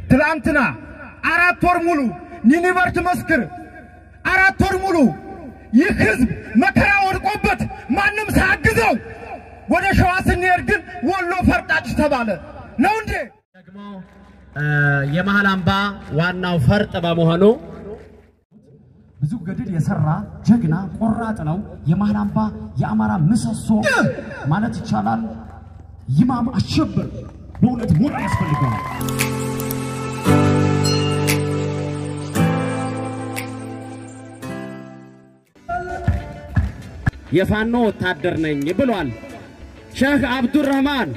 ትላንትና አራት ወር ሙሉ ኒኒቨር ትመስክር አራት ወር ሙሉ ይህ ህዝብ መከራ ወድቆበት ማንም ሳያግዘው ወደ ሸዋ ስንሄድ ግን ወሎ ፈርጣጭ ተባለ። ነው እንዴ? ደግሞ የመሃል አምባ ዋናው ፈርጥ በመሆኑ ብዙ ገድል የሰራ ጀግና ቆራጥ ነው። የመሃል አምባ የአማራ ምሰሶ ማለት ይቻላል። ይማም አሸብር በእውነት ሞት ያስፈልገዋል። የፋኖ ወታደር ነኝ ብሏል። ሼህ አብዱረህማን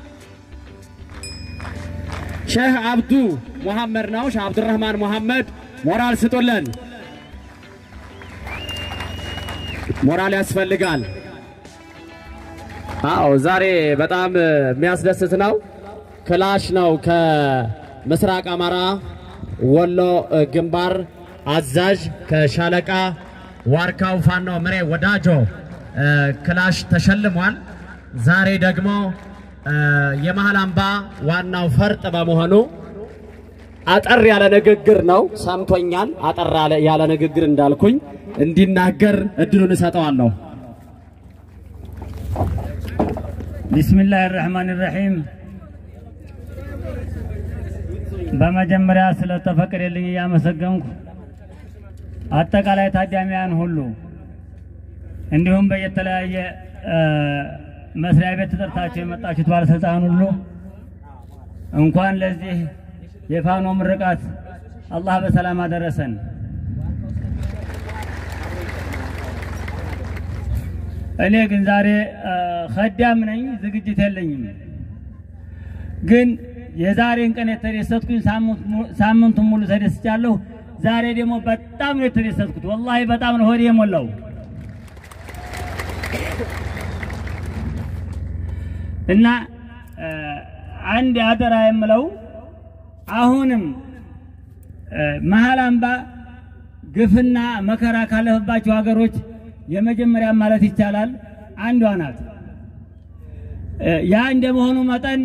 ሼህ አብዱ ሙሐመድ ነው። ሼህ አብዱረህማን ሙሐመድ ሞራል ስጡልን። ሞራል ያስፈልጋል። አዎ ዛሬ በጣም የሚያስደስት ነው። ክላሽ ነው ከምስራቅ አማራ ወሎ ግንባር አዛዥ ከሻለቃ ዋርካው ፋኖ ምሬ ወዳጆ ክላሽ ተሸልሟል። ዛሬ ደግሞ የመሃል አምባ ዋናው ፈርጥ በመሆኑ አጠር ያለ ንግግር ነው ሰምቶኛል። አጠር ያለ ንግግር እንዳልኩኝ እንዲናገር እድሉን እሰጠዋለሁ። ቢስሚላህ ራህማን ራሒም በመጀመሪያ ስለተፈቀደልኝ እያመሰገንኩ አጠቃላይ ታዳሚያን ሁሉ እንዲሁም በየተለያየ መስሪያ ቤት ተጠርታችሁ የመጣችሁት ባለስልጣን ሁሉ እንኳን ለዚህ የፋኖ ምርቃት አላህ በሰላም አደረሰን። እኔ ግን ዛሬ ከዳም ነኝ፣ ዝግጅት የለኝም። ግን የዛሬን ቀን የተደሰትኩኝ ሳምንቱን ሙሉ ተደስቻለሁ። ዛሬ ደግሞ በጣም ነው የተደሰትኩት። ወላሂ በጣም ነው ሆዴ የሞላው። እና አንድ አደራ የምለው አሁንም መሃል አምባ ግፍና መከራ ካለፈባቸው ሀገሮች የመጀመሪያ ማለት ይቻላል አንዷ ናት። ያ እንደመሆኑ መጠን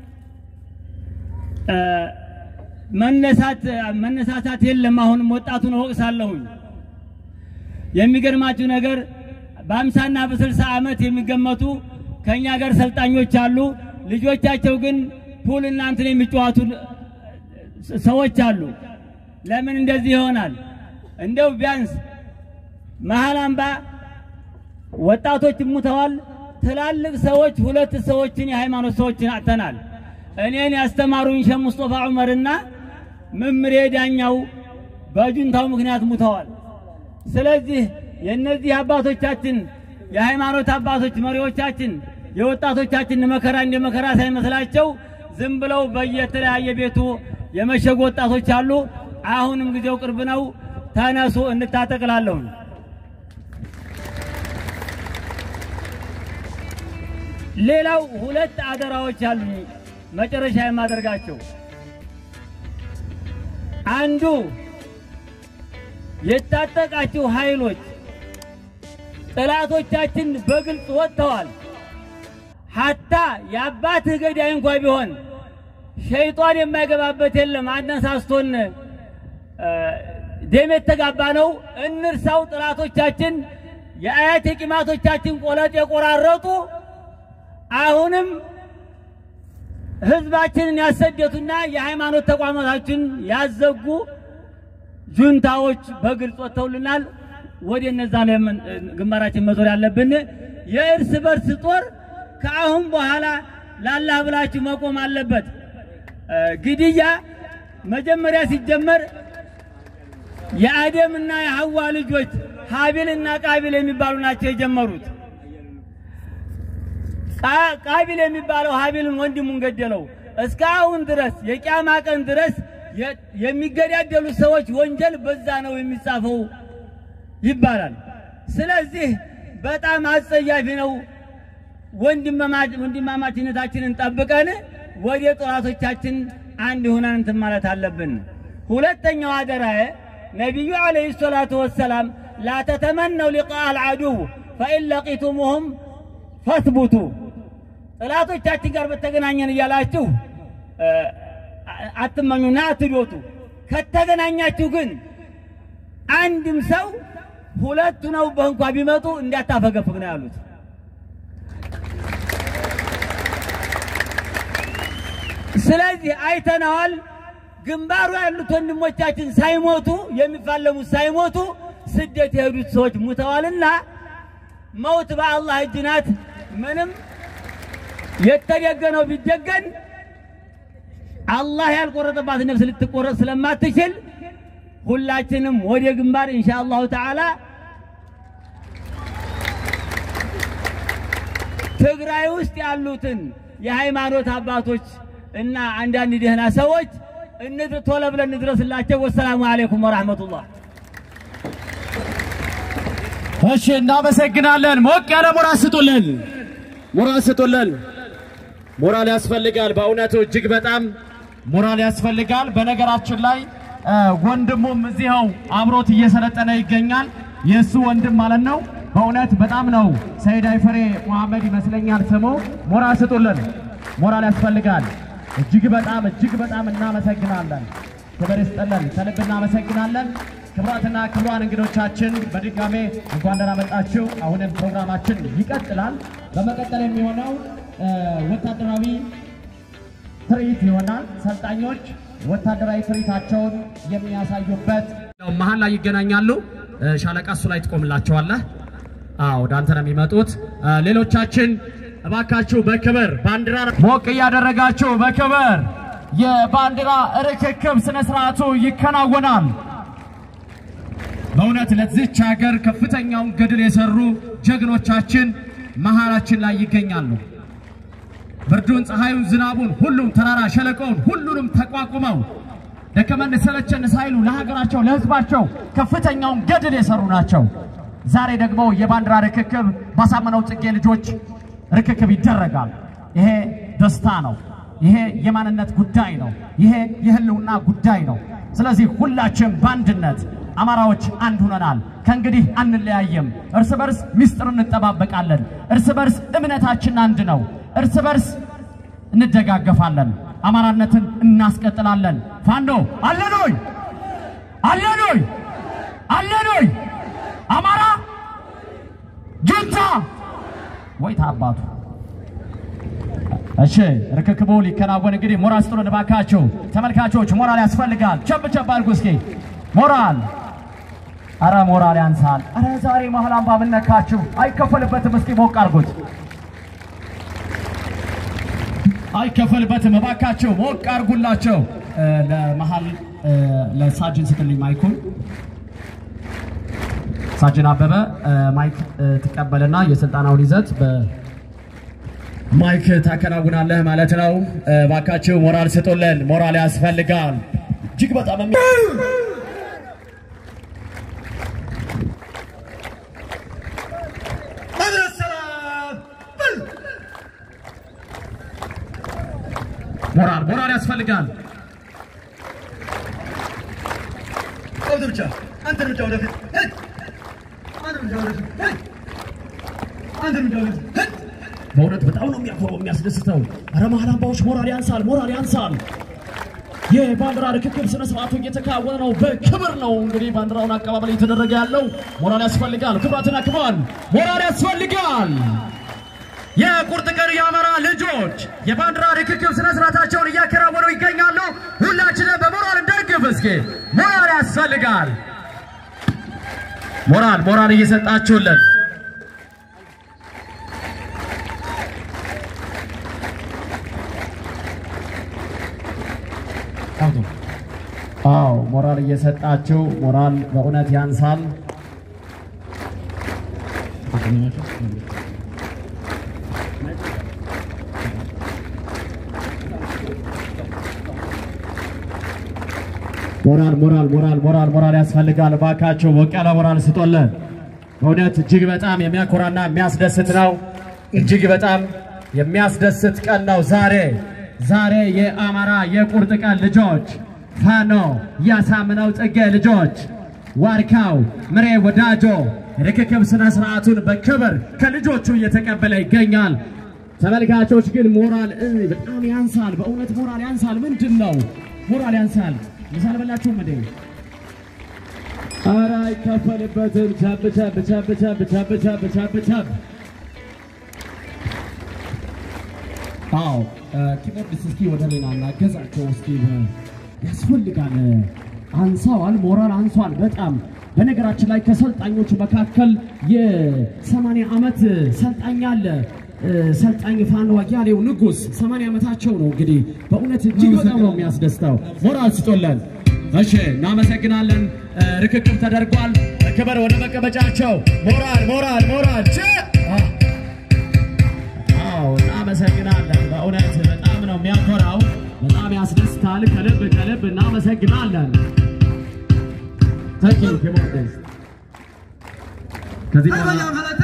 መነሳት መነሳሳት የለም። አሁንም ወጣቱን እወቅሳለሁኝ። የሚገርማችሁ ነገር በአምሳና በስልሳ ዓመት የሚገመቱ ከእኛ ጋር ሰልጣኞች አሉ። ልጆቻቸው ግን ፑል እና እንትን የሚጫወቱ ሰዎች አሉ። ለምን እንደዚህ ይሆናል? እንደው ቢያንስ መሃል አምባ ወጣቶች ሙተዋል። ትላልቅ ሰዎች ሁለት ሰዎችን የሃይማኖት ሰዎችን አጥተናል። እኔን ያስተማሩኝ ሼህ ሙስጠፋ ዑመርና መምሬ ዳኛው በጁንታው ምክንያት ሙተዋል። ስለዚህ የእነዚህ አባቶቻችን የሃይማኖት አባቶች መሪዎቻችን የወጣቶቻችን መከራ እንደ መከራ ሳይመስላቸው ዝም ብለው በየተለያየ ቤቱ የመሸጉ ወጣቶች አሉ። አሁንም ጊዜው ቅርብ ነው። ተነሱ፣ እንታጠቅላለሁ። ሌላው ሁለት አደራዎች አሉ መጨረሻ የማደርጋቸው አንዱ የታጠቃችሁ ኃይሎች ጠላቶቻችን በግልጽ ወጥተዋል። ሀታ የአባትህ ገዳይ እንኳ ቢሆን ሸይጧን የማይገባበት የለም። አነሳስቶን ደም የተጋባ ነው። እንርሳው። ጠላቶቻችን የአያት የቂማቶቻችን ቆለጥ የቆራረጡ አሁንም ህዝባችንን ያሰደቱና የሃይማኖት ተቋማታችን ያዘጉ ጁንታዎች በግልጽ ወጥተውልናል። ወደ እነዛ ነው ግንባራችን መዞር ያለብን። የእርስ በርስ ጦር ከአሁን በኋላ ላላህ ብላችሁ መቆም አለበት። ግድያ መጀመሪያ ሲጀመር የአደምና የሐዋ ልጆች ሀቢልና ቃቢል የሚባሉ ናቸው የጀመሩት። ቃቢል የሚባለው ሀቢልን ወንድሙን ገደለው። እስካሁን ድረስ የቂያማ ቀን ድረስ የሚገዳደሉ ሰዎች ወንጀል በዛ ነው የሚጻፈው ይባላል። ስለዚህ በጣም አጸያፊ ነው። ወንድማማችነታችንን ጠብቀን ወደ ጠላቶቻችን አንድ ሆነን እንትን ማለት አለብን። ሁለተኛው አደራዬ ነቢዩ ዓለይሂ ሰላቱ ወሰላም ላ ተተመነው ሊቃ አልዓዱው ፈኢን ለቂቱሙሁም ፈትቡቱ ጠላቶቻችን ጋር በተገናኘን እያላችሁ አትመኙና አትዶቱ። ከተገናኛችሁ ግን አንድም ሰው ሁለቱ ነው በእንኳ ቢመጡ እንዳታፈገፍግ ነው ያሉት። ስለዚህ አይተነዋል። ግንባሩ ያሉት ወንድሞቻችን ሳይሞቱ የሚፋለሙት ሳይሞቱ ስደት የሄዱት ሰዎች ሙተዋልና መውት በአላህ እጅ ናት። ምንም የተደገነው ቢደገን አላህ ያልቆረጠባት ነፍስ ልትቆረጥ ስለማትችል ሁላችንም ወደ ግንባር ኢንሻአላሁ ተዓላ ትግራይ ውስጥ ያሉትን የሃይማኖት አባቶች እና አንዳንድ ደህና ሰዎች እንድር ቶሎ ብለን እንድረስላቸው። ወሰላሙ አለይኩም ወራህመቱላህ። እሺ እናመሰግናለን። ሞቅ ያለ ሞራል ስጡልን፣ ሞራል ስጡልን። ሞራል ያስፈልጋል። በእውነቱ እጅግ በጣም ሞራል ያስፈልጋል። በነገራችን ላይ እ፣ ወንድሙም እዚኸው አብሮት እየሰለጠነ ይገኛል። የእሱ ወንድም ማለት ነው። በእውነት በጣም ነው ሰይድ አይፈሬ መሐመድ ይመስለኛል ስሙ። ሞራል ስጡልን፣ ሞራል ያስፈልጋል። እጅግ በጣም እጅግ በጣም እናመሰግናለን። ክብር ይስጥልን፣ ከልብ እናመሰግናለን። ክቡራትና ክቡራን እንግዶቻችን በድጋሜ እንኳን ደህና መጣችሁ። አሁንም ፕሮግራማችን ይቀጥላል። በመቀጠል የሚሆነው እ፣ ወታደራዊ ትርኢት ይሆናል። ሰልጣኞች ወታደራዊ ትርኢታቸውን የሚያሳዩበት ነው። መሀል ላይ ይገናኛሉ። እ፣ ሻለቃ እሱ ላይ ትቆምላቸዋለህ። አዎ ወደ አንተ ነው የሚመጡት። እ፣ ሌሎቻችን እባካችሁ በክብር ባንዲራ ሞቅ እያደረጋችሁ በክብር የባንዲራ ርክክብ ስነ ስርዓቱ ይከናወናል። በእውነት ለዚች ሀገር ከፍተኛውን ገድል የሰሩ ጀግኖቻችን መሃላችን ላይ ይገኛሉ። ብርዱን፣ ፀሐዩን፣ ዝናቡን፣ ሁሉም ተራራ ሸለቆውን ሁሉንም ተቋቁመው ደከመን ሰለቸን ሳይሉ ለሀገራቸው ለሕዝባቸው ከፍተኛውን ገድል የሰሩ ናቸው። ዛሬ ደግሞ የባንዲራ ርክክብ ባሳመነው ጽጌ ልጆች ርክክብ ይደረጋል። ይሄ ደስታ ነው። ይሄ የማንነት ጉዳይ ነው። ይሄ የህልውና ጉዳይ ነው። ስለዚህ ሁላችን በአንድነት አማራዎች አንድ ሆነናል። ከእንግዲህ አንለያየም። እርስ በርስ ምስጢር እንጠባበቃለን። እርስ በርስ እምነታችን አንድ ነው። እርስ በርስ እንደጋገፋለን። አማራነትን እናስቀጥላለን። ፋኖ አለኖይ አለኖይ አለኖይ አማራ ጁንታ ወይ ታባቱ። እሺ ርክክቡ ሊከናወን እንግዲህ ሞራል ስጡልን እባካችሁ ተመልካቾች፣ ሞራል ያስፈልጋል። ቸብ ቸብ አድርጉ እስኪ ሞራል አረ ሞራል ያንሳል። አረ ዛሬ መሀል አምባ ምን ነካችሁ? አይከፈልበትም። እስኪ ሞቅ አድርጉት። አይከፈልበትም። እባካችሁ ሞቅ አድርጉላቸው። እ፣ ለመሀል እ፣ ለሳጅን ስትልኝ ማይኩን ሳጅን አበበ እ፣ ማይክ እ፣ ትቀበልና የስልጠናውን ይዘት በማይክ ታከናውናለህ ማለት ነው። እ፣ እባካችሁ ሞራል ስጡልን። ሞራል ያስፈልጋል እጅግ በጣም የሚ ሞራል ሞራል ያስፈልጋል። አንድ እርምጃ አንድ እርምጃ ወደፊት ሂድ። አንድ እርምጃ ወደፊት ሂድ። አንድ እርምጃ ወደፊት ሂድ። በእውነት በጣም ነው የሚያኮረው የሚያስደስተው። ኧረ መሀል አምባዎች ሞራል ያንሳል፣ ሞራል ያንሳል። የባንዲራ ርክክብ ስነ ስርዓቱ እየተካወነ ነው። በክብር ነው እንግዲህ ባንዲራውን አቀባበል እየተደረገ ያለው። ሞራል ያስፈልጋል። ክቡራትና ክቡራን ሞራል ያስፈልጋል። የቁርጥ ቀን የአማራ ልጆች የባንዲራ ርክክብ ስነ ስርዓታቸውን እያከናወኑ ይገኛሉ። ሁላችንም በሞራል እንደግፍ እስኪ። ሞራል ያስፈልጋል። ሞራል ሞራል እየሰጣችሁልን አዎ ሞራል እየሰጣችሁ ሞራል በእውነት ያንሳል። ሞራል ሞራል ሞራል ሞራል ሞራል ያስፈልጋል። እባካችሁ ሞቅ ያለ ሞራል ስጦልን። በእውነት እጅግ በጣም የሚያኮራና የሚያስደስት ነው። እጅግ በጣም የሚያስደስት ቀን ነው ዛሬ ዛሬ የአማራ የቁርጥ ቀን ልጆች ፋኖ ያሳምነው ጽጌ ልጆች ዋርካው ምሬ ወዳጆ ርክክብ ስነ ስርዓቱን በክብር ከልጆቹ እየተቀበለ ይገኛል። ተመልካቾች ግን ሞራል እ በጣም ያንሳል። በእውነት ሞራል ያንሳል። ምንድን ነው ሞራል ያንሳል። ምሳ አልበላችሁም እንዴ? ኧረ አይከፈልበትም። ቻብ ቻብ ቻብ ቻብ ቻብ ቻብ ቻብ ቻብ አዎ ኪቦርድስ እስኪ ወደ ሌላ እናገዛቸው እስኪ ያስፈልጋል። አንሳዋል፣ ሞራል አንሷል በጣም በነገራችን ላይ ከሰልጣኞች መካከል የሰማንያ ዓመት ሰልጣኝ አለ። ሰልጣኝ ፋኖ አያሌው ንጉስ 80 ዓመታቸው ነው። እንግዲህ በእውነት እጅግ በጣም ነው የሚያስደስተው። ሞራል ስጦለን። እሺ እናመሰግናለን። ርክክብ ተደርጓል። ክብር ወደ መቀመጫቸው። ሞራል ሞራል ሞራል ቼ አዎ እናመሰግናለን። በእውነት በጣም ነው የሚያኮራው። በጣም ያስደስታል። ከልብ ከልብ እናመሰግናለን። ተኪ ኪቦርድስ ከዚህ በኋላ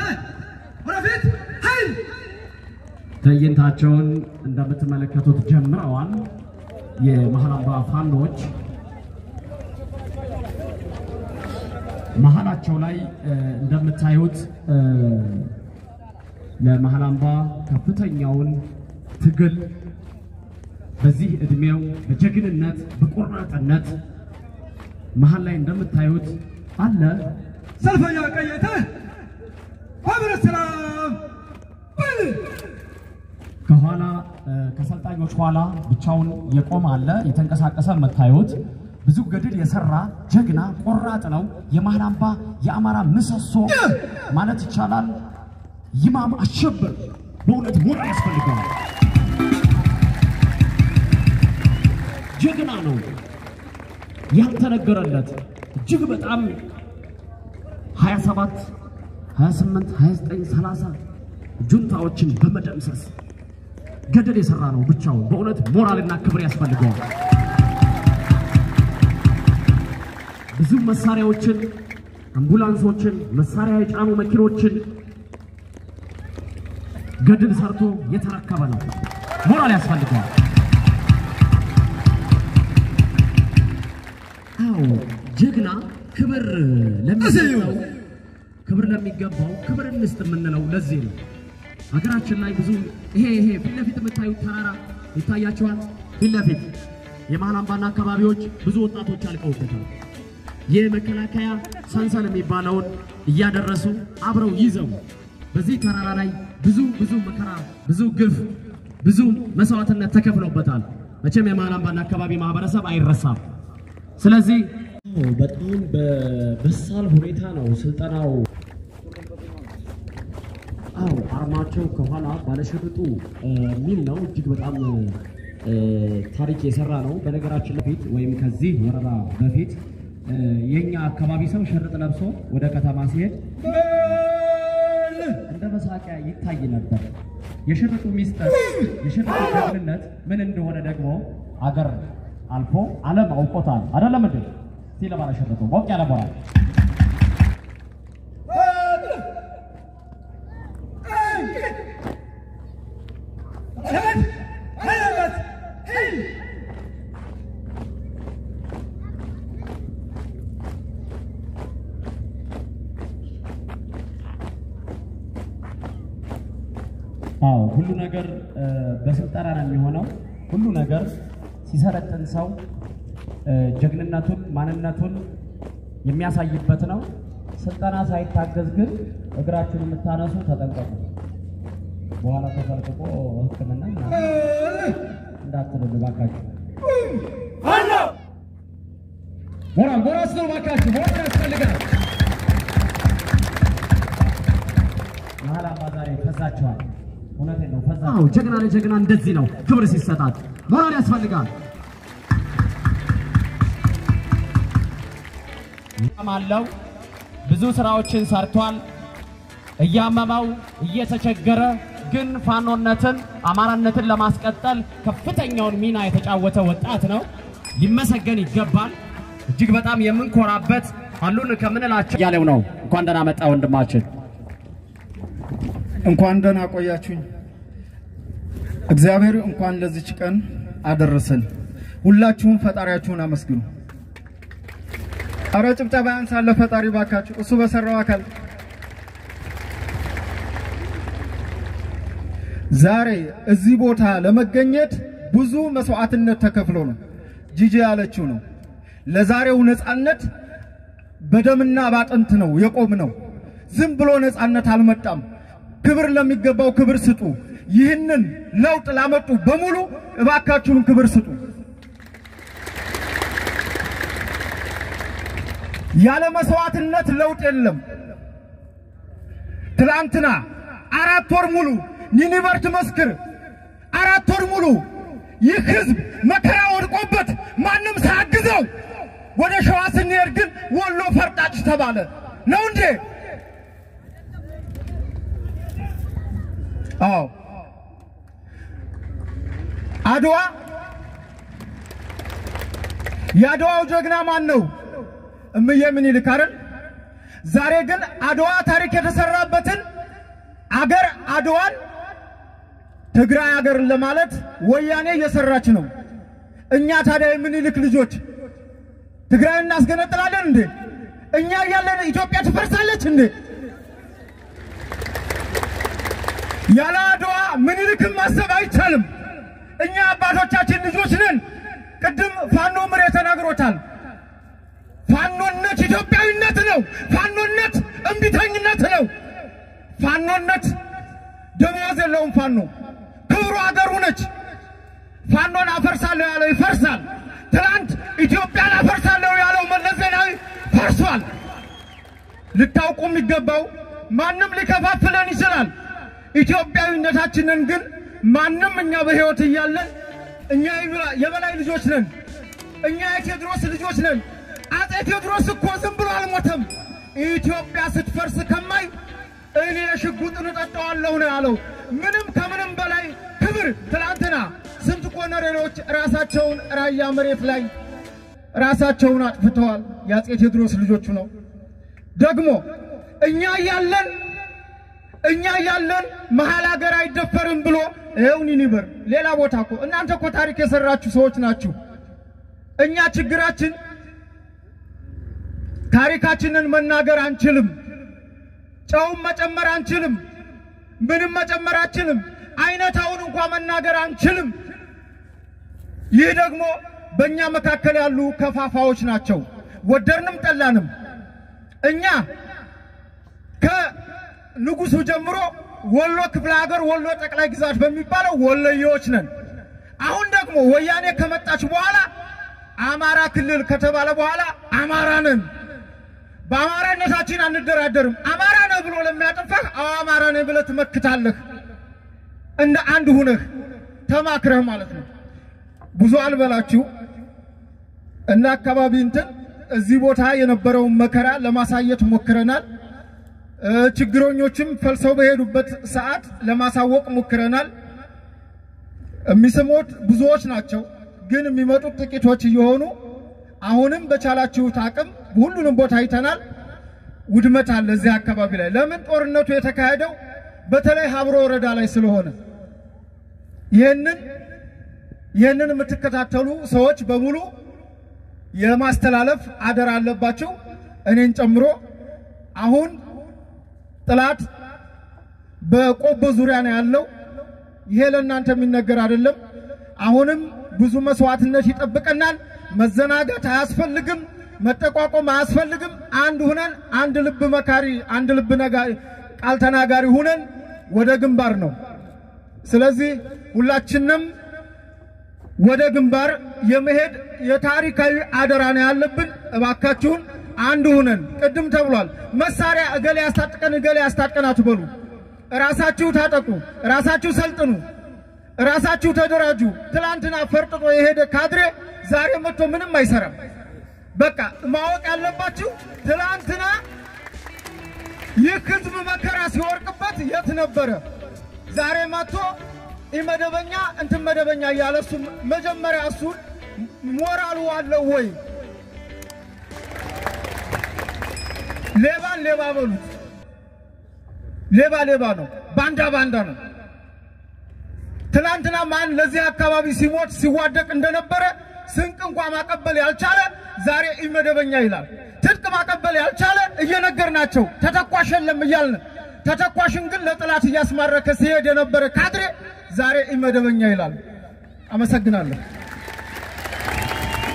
ትዕይንታቸውን እንደምትመለከቱት ጀምረዋል። የመሀል አምባ ፋኖች መሀላቸው ላይ እንደምታዩት ለመሀል አምባ ከፍተኛውን ትግል በዚህ እድሜው በጀግንነት በቆራጥነት መሀል ላይ እንደምታዩት አለ። ሰልፈኛ ቀየተ ህብረት ሰላም በል ከኋላ ከሰልጣኞች ኋላ ብቻውን የቆመ አለ። የተንቀሳቀሰ የምታዩት ብዙ ገድል የሰራ ጀግና ቆራጥ ነው። የመሀል አምባ የአማራ ምሰሶ ማለት ይቻላል። ይማም አሸብር በእውነት ሞት ያስፈልገዋል። ጀግና ነው ያልተነገረለት እጅግ በጣም 27 28 29 30 ጁንታዎችን በመደምሰስ ገደል የሰራ ነው ብቻውን። በእውነት ሞራልና ክብር ያስፈልገዋል። ብዙ መሳሪያዎችን፣ አምቡላንሶችን፣ መሳሪያ የጫኑ መኪኖችን ገድል ሰርቶ የተረከበ ነው። ሞራል ያስፈልገዋል። አዎ ጀግና ክብር ለሚገባው ክብር ለሚገባው ክብር እንስጥ የምንለው ለዚህ ነው። ሀገራችን ላይ ብዙ ይሄ ይሄ ፊት ለፊት የምታዩት ተራራ ይታያቸዋል። ፊት ለፊት የመሀል አምባና አካባቢዎች ብዙ ወጣቶች አልቀውበታል። የመከላከያ ሰንሰል የሚባለውን እያደረሱ አብረው ይዘው በዚህ ተራራ ላይ ብዙ ብዙ መከራ፣ ብዙ ግፍ፣ ብዙ መስዋዕትነት ተከፍሎበታል። መቼም የመሀል አምባና አካባቢ ማህበረሰብ አይረሳም። ስለዚህ በጣም በበሳል ሁኔታ ነው ስልጠናው አዎ አርማቸው ከኋላ ባለሸርጡ የሚል ነው። እጅግ በጣም ታሪክ የሰራ ነው። በነገራችን በፊት ወይም ከዚህ ወረራ በፊት የኛ አካባቢ ሰው ሸርጥ ለብሶ ወደ ከተማ ሲሄድ እንደ መሳቂያ ይታይ ነበር። የሸርጡ ሚስጥር፣ የሸርጡ ጀግንነት ምን እንደሆነ ደግሞ አገር አልፎ ዓለም አውቆታል። አይደለም እንዴ? እስቲ ለባለሸርጡ ሞቅ ያለ ሞራል አዎ ሁሉ ነገር በስልጠና ነው የሚሆነው። ሁሉ ነገር ሲሰለጥን ሰው ጀግንነቱን ማንነቱን የሚያሳይበት ነው። ስልጠና ሳይታገዝ ግን እግራችሁን የምታነሱ ተጠንቀቁ። በኋላ ተፈልቅቆ ሕክምና ምናምን እንዳትልሉ ባካችሁ። ሞራል ሞራል ስለ ባካችሁ ሞራል ያስፈልጋል። መሀል አምባ ዛሬ ፈዛችኋል። እውነቴን ነው ፈዛ። አዎ ጀግና ለጀግና እንደዚህ ነው ክብር ሲሰጣት ሞራል ያስፈልጋል። አለው ብዙ ስራዎችን ሰርቷል። እያመመው እየተቸገረ ግን ፋኖነትን አማራነትን ለማስቀጠል ከፍተኛውን ሚና የተጫወተ ወጣት ነው። ሊመሰገን ይገባል። እጅግ በጣም የምንኮራበት አሉን ከምንላቸው ያለው ነው። እንኳን ደህና መጣ ወንድማችን። እንኳን ደህና ቆያችሁኝ። እግዚአብሔር እንኳን ለዚች ቀን አደረሰን። ሁላችሁም ፈጣሪያችሁን አመስግኑ። አረ ጭብጨባ ያንሳለ ፈጣሪ ባካችሁ፣ እሱ በሰራው አካል ዛሬ እዚህ ቦታ ለመገኘት ብዙ መስዋዕትነት ተከፍሎ ነው። ጂጂ ያለችው ነው። ለዛሬው ነጻነት በደምና ባጥንት ነው የቆም ነው። ዝም ብሎ ነጻነት አልመጣም። ክብር ለሚገባው ክብር ስጡ። ይህንን ለውጥ ላመጡ በሙሉ እባካችሁን ክብር ስጡ። ያለ መስዋዕትነት ለውጥ የለም። ትላንትና አራት ወር ሙሉ ኒኒቨር ትመስክር፣ አራት ወር ሙሉ ይህ ህዝብ መከራ ወድቆበት ማንም ሳያግዘው ወደ ሸዋ ስንሄድ ግን ወሎ ፈርጣጭ ተባለ። ነው እንዴ? አዎ አድዋ የአድዋው ጀግና ማን ነው? እምዬ ምኒልክ አይደል? ዛሬ ግን አድዋ ታሪክ የተሰራበትን አገር አድዋን ትግራይ አገርን ለማለት ወያኔ እየሰራች ነው። እኛ ታዲያ የምኒልክ ልጆች ትግራይ እናስገነጥላለን እንዴ? እኛ እያለን ኢትዮጵያ ትፈርሳለች እንዴ? ያለ አድዋ ምኒልክን ማሰብ አይቻልም። እኛ አባቶቻችን ልጆች ነን። ቅድም ፋኖ ምሬ ተናግሮታል። ፋኖነት ኢትዮጵያዊነት ነው። ፋኖነት እምቢተኝነት ነው። ፋኖነት ደሞዝ የለውም። ፋኖ ክብሩ አገሩ ነች። ፋኖን አፈርሳለሁ ያለው ይፈርሳል። ትናንት ኢትዮጵያን አፈርሳለሁ ያለው መለስ ዜናዊ ፈርሷል። ልታውቁ የሚገባው ማንም ሊከፋፍለን ይችላል። ኢትዮጵያዊነታችንን ግን ማንም እኛ በሕይወት እያለን እኛ የበላይ ልጆች ነን። እኛ የቴዎድሮስ ልጆች ነን። አጼ ቴዎድሮስ እኮ ዝም ብሎ አልሞተም። ኢትዮጵያ ስትፈርስ ከማይ እኔ ሽጉጥን እጠጣዋለሁ ነው ያለው። ምንም ከምንም በላይ ክብር። ትናንትና ስንት ኮሎኔሎች ራሳቸውን ራያ መሬት ላይ ራሳቸውን አጥፍተዋል። የአጼ ቴዎድሮስ ልጆቹ ነው። ደግሞ እኛ እያለን እኛ እያለን መሀል ሀገር አይደፈርም ብሎ ይኸው ኒኒበር ሌላ ቦታ እኮ እናንተ እኮ ታሪክ የሰራችሁ ሰዎች ናችሁ። እኛ ችግራችን ታሪካችንን መናገር አንችልም። ጨውም መጨመር አንችልም። ምንም መጨመር አንችልም። አይነታውን እንኳ መናገር አንችልም። ይህ ደግሞ በእኛ መካከል ያሉ ከፋፋዎች ናቸው። ወደድንም ጠላንም እኛ ከንጉሱ ጀምሮ ወሎ ክፍለ ሀገር ወሎ ጠቅላይ ግዛት በሚባለው ወሎዬዎች ነን። አሁን ደግሞ ወያኔ ከመጣች በኋላ አማራ ክልል ከተባለ በኋላ አማራ ነን። በአማራነታችን አንደራደርም። አማራ ነህ ብሎ ለሚያጠፋህ አዎ አማራ ነህ ብለህ ትመክታለህ። እንደ አንድ ሁነህ ተማክረህ ማለት ነው። ብዙ አልበላችሁ እና አካባቢ እንትን እዚህ ቦታ የነበረውን መከራ ለማሳየት ሞክረናል። ችግረኞችም ፈልሰው በሄዱበት ሰዓት ለማሳወቅ ሞክረናል። የሚስሙት ብዙዎች ናቸው፣ ግን የሚመጡት ጥቂቶች እየሆኑ አሁንም በቻላችሁት አቅም ሁሉንም ቦታ አይተናል። ውድመት አለ እዚህ አካባቢ ላይ። ለምን ጦርነቱ የተካሄደው በተለይ ሀብሮ ወረዳ ላይ ስለሆነ ይህንን ይህንን የምትከታተሉ ሰዎች በሙሉ የማስተላለፍ አደራ አለባቸው፣ እኔን ጨምሮ። አሁን ጥላት በቆቦ ዙሪያ ነው ያለው። ይሄ ለእናንተ የሚነገር አይደለም። አሁንም ብዙ መስዋዕትነት ይጠብቀናል። መዘናጋት አያስፈልግም። መጠቋቆም አያስፈልግም። አንድ ሁነን አንድ ልብ መካሪ፣ አንድ ልብ ነጋሪ፣ ቃል ተናጋሪ ሁነን ወደ ግንባር ነው። ስለዚህ ሁላችንም ወደ ግንባር የመሄድ የታሪካዊ አደራ ነው ያለብን። እባካችሁን አንድ ሁነን ቅድም ተብሏል። መሳሪያ እገሌ ያስታጥቀን እገሌ ያስታጥቀን አትበሉ። ራሳችሁ ታጠቁ፣ ራሳችሁ ሰልጥኑ፣ ራሳችሁ ተደራጁ። ትላንትና ፈርጥጦ የሄደ ካድሬ ዛሬ መጥቶ ምንም አይሰራም። በቃ ማወቅ ያለባችሁ ትላንትና ይህ ህዝብ መከራ ሲወርቅበት የት ነበረ? ዛሬ መጥቶ ኢመደበኛ እንትን መደበኛ እያለ እሱ መጀመሪያ እሱን ሞራሉ አለው ወይ? ሌባን ሌባ በሉት። ሌባ ሌባ ነው፣ ባንዳ ባንዳ ነው። ትናንትና ማን ለዚህ አካባቢ ሲሞት ሲዋደቅ እንደነበረ ስንቅ እንኳ ማቀበል ያልቻለ ዛሬ ኢመደበኛ ይላል። ትጥቅ ማቀበል ያልቻለ እየነገርናቸው ተተኳሽ የለም እያልን ተተኳሽን ግን ለጥላት እያስማረከ ሲሄድ የነበረ ካድሬ ዛሬ ኢመደበኛ ይላል። አመሰግናለሁ።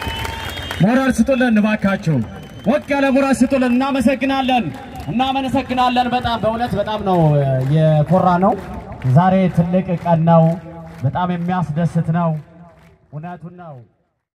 ሞራል ስጡልን እባካችሁ፣ ወቅ ያለ ሞራል ስጡልን። እናመሰግናለን፣ እናመሰግናለን። በጣም በእውነት በጣም ነው የኮራ ነው። ዛሬ ትልቅ ቀን ነው። በጣም የሚያስደስት ነው። እውነቱን ነው።